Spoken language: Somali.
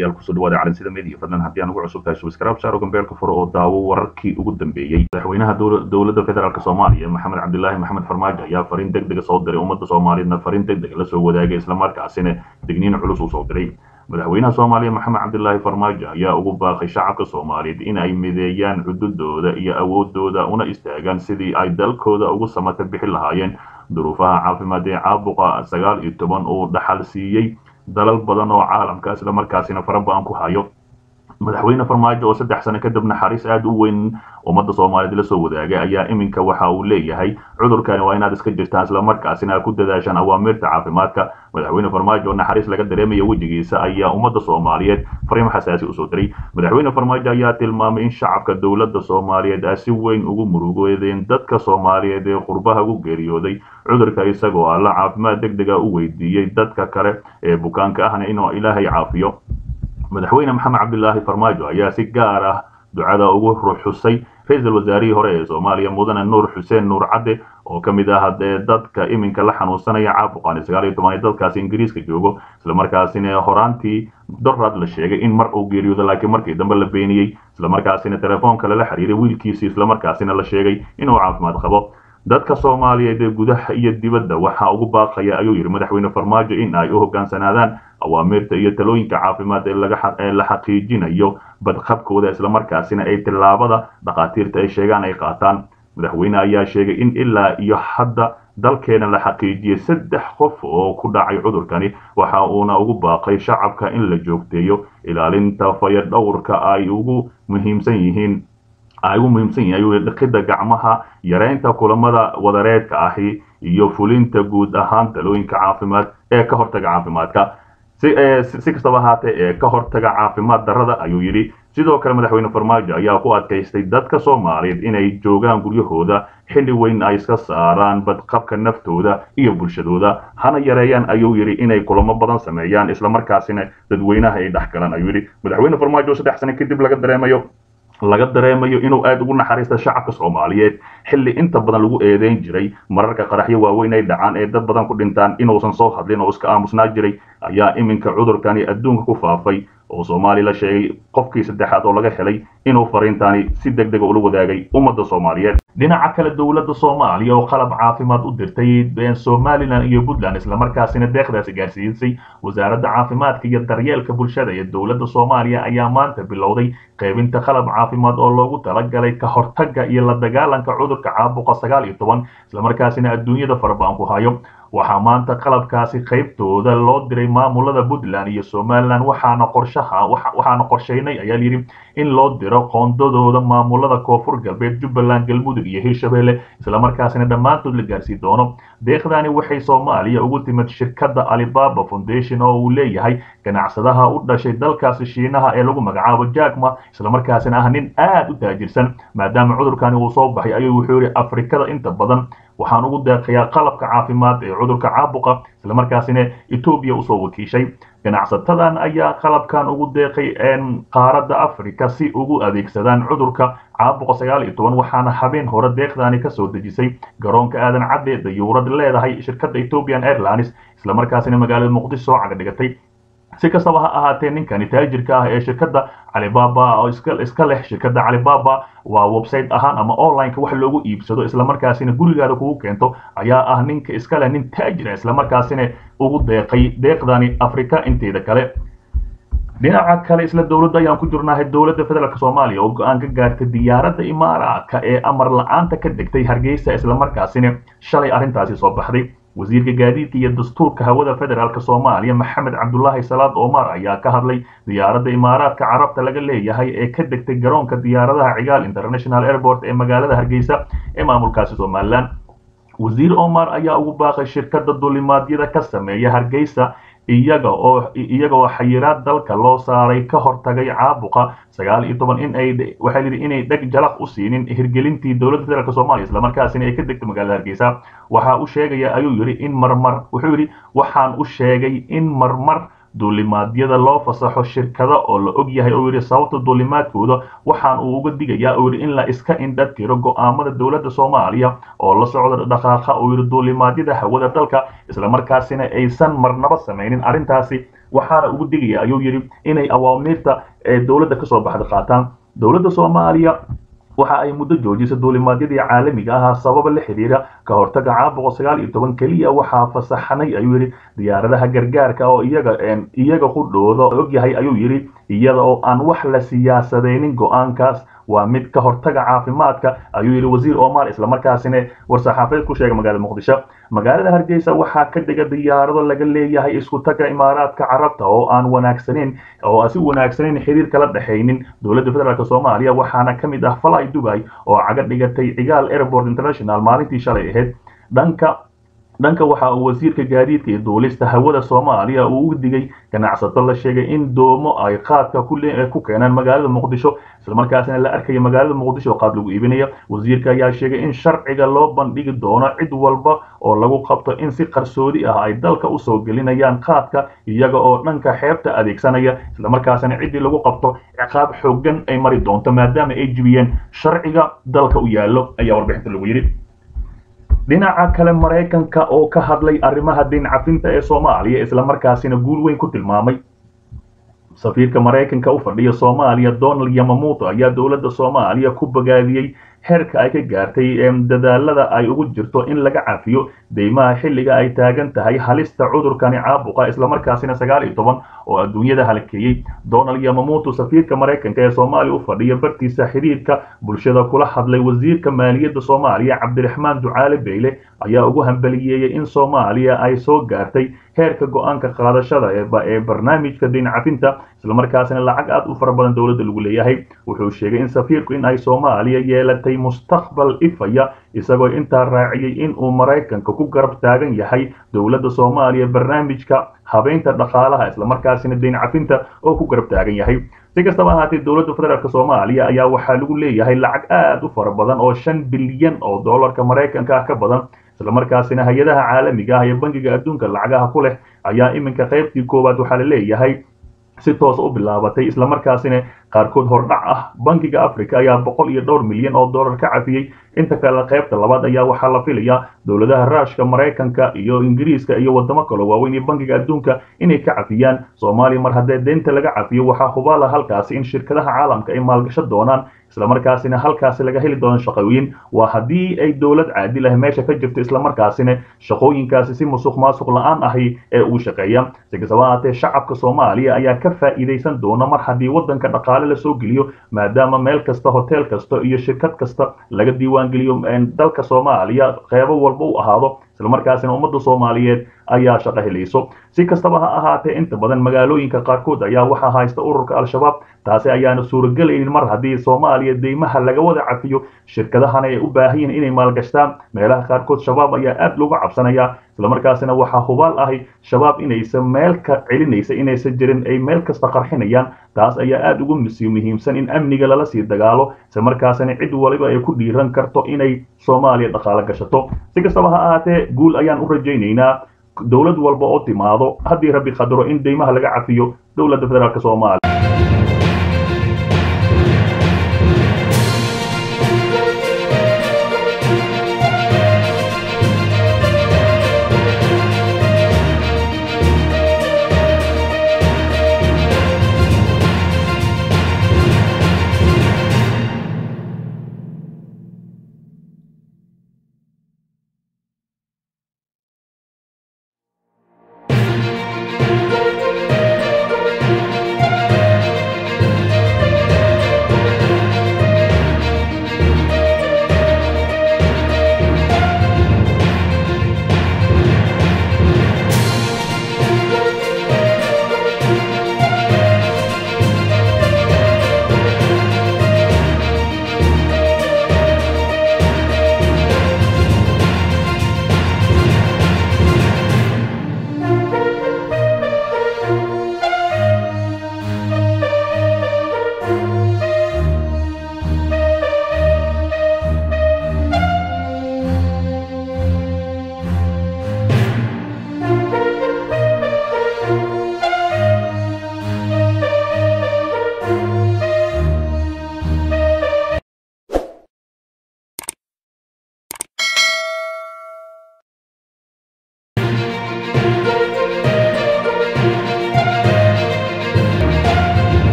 saaxiibayaal kusoo dhawaada calansida media fadlan haddii aan ugu cusub tahay subscribe saaro gambeelka furo oo daawo wararkii ugu dambeeyey madaxweynaha dowladda federaalk soomaaliya maxamed cabdilaahi maxamed farmaajo ayaa fariin deg dega soo diray ummadda soomaaliyeedna fariin deg dega lasoo wadaagay islamarkaasina digniin culus uu soo diray madaxweynaha soomaaliya maxamed cabdilaahi farmaajo ayaa ugu baaqay shacabka soomaaliyeed in ay mideeyaan cududooda iyo awoodooda una istaagaan sidii ay dalkooda ugu samata bixi lahaayeen duruufaha caafimaad ee caabuqa sagaal iyo toban uu dhaxal siiyey dalal badan oo caalamka isla markaasina faraba-an ku hayo madaxweyne farmaajo oo saddex sano kadib naxariis aada u weyn ummadda soomaaliyeed la soo wadaagay ayaa iminka waxa uu leeyahay cudurkani waa inaad iska jirtaan islamarkaasina aad ku dadaashaan awaamirta caafimaadka madaxweyne farmaajo oo naxariis laga dareemaya wejigiisa ayaa ummadda soomaaliyeed fariimo xasaasi usoo diray madaxweyne farmaajo ayaa tilmaamay in shacabka dowladda soomaaliyeed ay si weyn ugu murugoodeen dadka soomaaliyeed ee qurbaha ugu geeriyooday cudurka isagoo alla caafimaad deg dega u weydiiyey dadka kale ee bukaanka ahna inuu ilaahay caafiyo madaxweyne maxamed cabdilaahi farmaajo ayaa si gaar ah ducada ugu ruxusay ra-iisul wasaarihii hore ee soomaaliya mudane nuur xuseen nuur cadde oo ka mid ah dee dadka iminka la xanuunsanaya caabuqani sagaal iyo toban ee dalkaasi ingiriiska joogo islamarkaasina horaantii dorad la sheegay in mar uu geeriyoodo laakiin markii dambe la beeniyey islamarkaasina telefoonka lala xiriiray wiilkiisii islamarkaasina la sheegay inuu caafimaad qabo dadka soomaaliyeed ee gudaha iyo dibadda waxaa ugu baaqaya ayuu yidhi madaxweyne farmaajo in ay u hoggaansanaadaan awaamirta iyo talooyinka caafimaad ee la xaqiijinayo badqabkooda islamarkaasina ay tillaabada dhakhaatiirta ay sheegaan ay qaataan madaxweyne ayaa sheegay in ilaa iyo hadda dalkeena la xaqiijiyey saddex qof oo ku dhacay cudurkani waxa uuna ugu baaqay shacabka in la joogteeyo ilaalinta fayadhowrka ay ugu muhiimsan yihiin ay ugu muhiimsan yihin ayuu dhaqidda gacmaha yareynta kulamada wadareedka ahi iyo fulinta guud ahaan talooyinka caafimaad ee ka hortaga caafimaadka si kastaba ahaatee ee ka hortaga caafimaad darrada ayuu yidhi sidoo kale madaxweyne farmaajo ayaa ku adkaystay dadka soomaaliyeed inay joogaan guryahooda xilli weyn ay iska saaraan badqabka naftooda iyo bulshadooda hana yareeyaan ayuu yidhi inay kulamo badan sameeyaan islamarkaasina dadweynaha ay dhex galaan ayuu yidhi madaxweyne farmaajo saddex sano kadib laga dareemayo laga dareemayo inuu aada ugu naxariista shacabka soomaaliyeed xilli inta badan lagu eedeyn jiray mararka qaraxyo waaweyn ay dhacaan ee dad badan ku dhintaan inuusan soo hadlin oo iska aamusnaa jiray ayaa iminka cudurkani adduunka ku faafay oo soomaaliya la sheegay qofkii saddexaad oo laga helay inuu fariintaani si deg dega ula wadaagay ummadda soomaaliyeed dhinaca kale dowladda soomaaliya oo qalab caafimaad u dirtay somalilan iyo puntland islamarkaasina deeqdaasi gaarsiisay wasaaradda caafimaadka iyo daryeelka bulshada ee dowladda soomaaliya ayaa maanta bilowday qaybinta qalab caafimaad oo loogu talagalay ka hortagga iyo la dagaalanka cudurka caabuqa sagaal iyo toban islamarkaasina adduunyada farabaan ku hayo waxaa maanta qalabkaasi qaybtooda loo diray maamulada puntland iyo somalilan waxaana qorshaha waxaana qorshaynay ayaa layidhi in loo diro qoondadooda maamulada koonfur galbeed jubbaland galmudug iyo hirshabelle islamarkaasina dhammaantood la gaarsii doono deeqdani waxay soomaaliya ugu timid shirkadda alibaba foundation oo uu leeyahay ganacsadaha u dhashay dalkaasi shiinaha ee lagu magacaabo jackma islamarkaasina ah nin aada u taajirsan maadaama cudurkani uu soo baxay ayuu wuxuu yihi afrikada inta badan waxaan ugu deeqayaa qalabka caafimaad ee cudurka caabuqa islamarkaasina etoobiya usoo wakiishay ganacsatadan ayaa qalabkan ugu deeqay qaaradda africa si ugu adeegsadaan cudurka caabuqa sagaal iyo toban waxaana habeen hore deeqdani kasoo dejisay garoonka aadan cadde dayuurad leedahay shirkadda ethiopian airlines islamarkaasina magaalada muqdisho soo caga dhigatay si kastaba ha ahaatee ninkani taajirka ah ee shirkadda calibaba oo iska leh shirkadda calibaba waa website ahaan ama onlineka wax loogu iibsado islamarkaasina gurigaada kugu keento ayaa ah ninka iska leh nin taajira islamarkaasina ugu deeqay deeqdani africa inteeda kale dhinaca kale isla dowladda ayaan ku jirnahay dowladda federaalk soomaaliya oo go-aan ka gaartay diyaaradda imaaraadka ee amar la-aanta ka degtay hargeysa islamarkaasina shalay arrintaasi soo baxday wasiirka gaadiidka iyo dastuurka hawada federaalk soomaaliya maxamed cabdulaahi salaad omar ayaa ka hadlay diyaaradda imaaraadka carabta laga leeyahay ee ka degtay garoonka diyaaradaha cigaal international airport ee magaalada hargeysa ee maamulkaasi somalilan wasiir omar ayaa ugu baaqay shirkadda dulimaadyada ka sameeya hargeysa iyaga oo iyaga oo xayiraad dalka loo saaray ka hortagay caabuqa sagaal iyo toban in ay waxay yidhi inay dheg jalaq u siinin hirgelintii dowladda federaalk soomaaliya islamarkaasina ay ka degto magaalada hargeysa waxa uu sheegaya ayuu yidhi in marmar wuxuu yidhi waxaan u sheegay in marmar duulimaadyada loo fasaxo shirkada oo la og yahay oo yidhi sababta duulimaadkooda waxaan uu uga digayaa oo yidhi in la iska indha tiro go'aamada dowladda soomaaliya oo la socda dhaqaaqa oo yidhi duulimaadyada hawada dalka islamarkaasina aysan marnaba samaynin arrintaasi waxaana ugu digaya ayuu yidhi inay awaamiirta ee dowladda kasoo baxda qaataan dowladda soomaaliya waxa ay muddo joojisay duulimaadyadii caalamiga ahaa sababa la xiriira ka hortaga caabuqa sagaal iyo toban keliya waxaa fasaxnay ayuu yidhi diyaaradaha gargaarka oo iyaga iyaga qudhooda ogyahay ayuu yidhi iyada oo aan wax la siyaasadaynin go-aankaas waa mid ka hortaga caafimaadka ayuu yidhi wasiir omar islamarkaasina war-saxaafadeed ku sheegay magaalada muqdisho magaalada hargeysa waxaa ka dhiga diyaarado laga leeyahay isku taga imaaraadka carabta oo aan wanaagsaneyn oo si wanaagsaneyn xiriir kala dhexaynin dowladda federaalk soomaaliya waxaana ka mid ah fly dubai oo caga dhigatay cigaal airport international maalintii shalay ahayd dhanka dhanka waxa uu wasiirka gaadiidka iyo duulista hawada soomaaliya uu u digay ganacsato la sheegay in doomo ay qaadka ku keenaan magaalada muqdisho islamarkaasina la arkaya magaalada muqdisho oo qaad lagu iibinaya wasiirka ayaa sheegay in sharciga loo bandhigi doono cid walba oo lagu qabto in si qarsoodi ah ay dalka usoo gelinayaan qaadka iyaga oo dhanka xeebta adeegsanaya islamarkaasina ciddii lagu qabto ciqaab xoogan ay mari doonto maadaama ay jibiyeen sharciga dalka u yaallo ayaa warbixinta lagu yidhi dhinaca kale maraykanka oo ka hadlay arrimaha diin cafinta ee soomaaliya islamarkaasina guul weyn ku tilmaamay safiirka maraykanka u fadhiya soomaaliya donald yamamuto ayaa dowladda soomaaliya ku bogaadiyey heerka ay ka gaartay dadaalada ay ugu jirto in laga cafiyo deymaha xilliga ay taagan tahay halista cudurkani caabuqa islamarkaasina sagaal iyo toban oo adduunyada halkeeyey donald yamamuto safiirka maraykanka ee soomaaliya u fadhiya bartiisa xidhiirka bulshada kula hadlay wasiirka maaliyadda soomaaliya cabdiraxmaan ducaale beyle ayaa ugu hambaliyeeyey in soomaaliya ay soo gaartay heerka go-aanka qaadashada ee barnaamijka diin cafinta islamarkaasina lacag aad u fara badan dowladda lagu leeyahay wuxuu sheegay in safiirku in ay soomaaliya yeelatay mustaqbal ifaya isagoo intaa raaciyey in uu maraykanka ku garab taagan yahay dowladda soomaaliya barnaamijka habeynta dhaqaalaha islamarkaasina diin cafinta oo ku garab taagan yahay si kastaba ahaatee dowladda federaalk soomaaliya ayaa waxaa lagu leeyahay lacag aad u fara badan oo shan bilyan oo dollarka maraykanka ah ka badan islamarkaasina hay-adaha caalamiga ah iyo bangiga adduunka lacagaha ku leh ayaa iminka qaybtii koowaad waxaa la leeyahay si toosa u bilaabatay islamarkaasina qaarkood hordhac ah bankiga africa ayaa boqol iyo dhowr milyan oo dollar ka cafiyey inta kale qaybta labaad ayaa waxaa la filayaa dowladaha raashka maraykanka iyo ingiriiska iyo wadamo kaloo waaweyn iyo bankiga adduunka inay ka cafiyaan soomaaliya mar haddee deynta laga cafiyo waxaa hubaala halkaasi in shirkadaha caalamka ay maalgasho doonaan islamarkaasina halkaasi laga heli doono shaqooyin waa haddii ay dowlad caadil ah meesha ka jirto islamarkaasina shaqooyinkaasi si musuq maasuq la-aan ahi ee uu shaqeeya si kastaba ahaatee shacabka soomaaliya ayaa ka faa'iidaysan doona mar haddii waddanka dhaqaale lasoo geliyo maadaama meel kasta hotel kasta iyo shirkad kasta laga diiwaangeliyo dalka soomaaliya qeybo walba u ahaado islamarkaasina ummadda soomaaliyeed ayaa shaqo helayso si kastaba ha ahaatee inta badan magaalooyinka qaarkood ayaa waxaa haysta ururka al-shabaab taasi ayaana suuragelaynin mar haddii soomaaliya deymaha laga wada cafiyo shirkadahana ay u baahan yihiin inay maalgashtaan meelaha qaarkood shabaab ayaa aad looga cabsanaya islamarkaasina waxaa hubaal ahi shabaab inaysan meel ka celinaysa inaysan jirin ay meel kasta qarxinayaan taas ayaa aad ugu muhiimsan in amniga lala sii dagaalo islamarkaasina cid waliba ay ku dhiiran karto inay soomaaliya dhaqaalo gashato si kastaba ha ahaatee guul ayaan u rajaynaynaa dowlad walba oo timaado haddii rabbi qadaro in deymaha laga cafiyo dowladda federaalk soomaaliya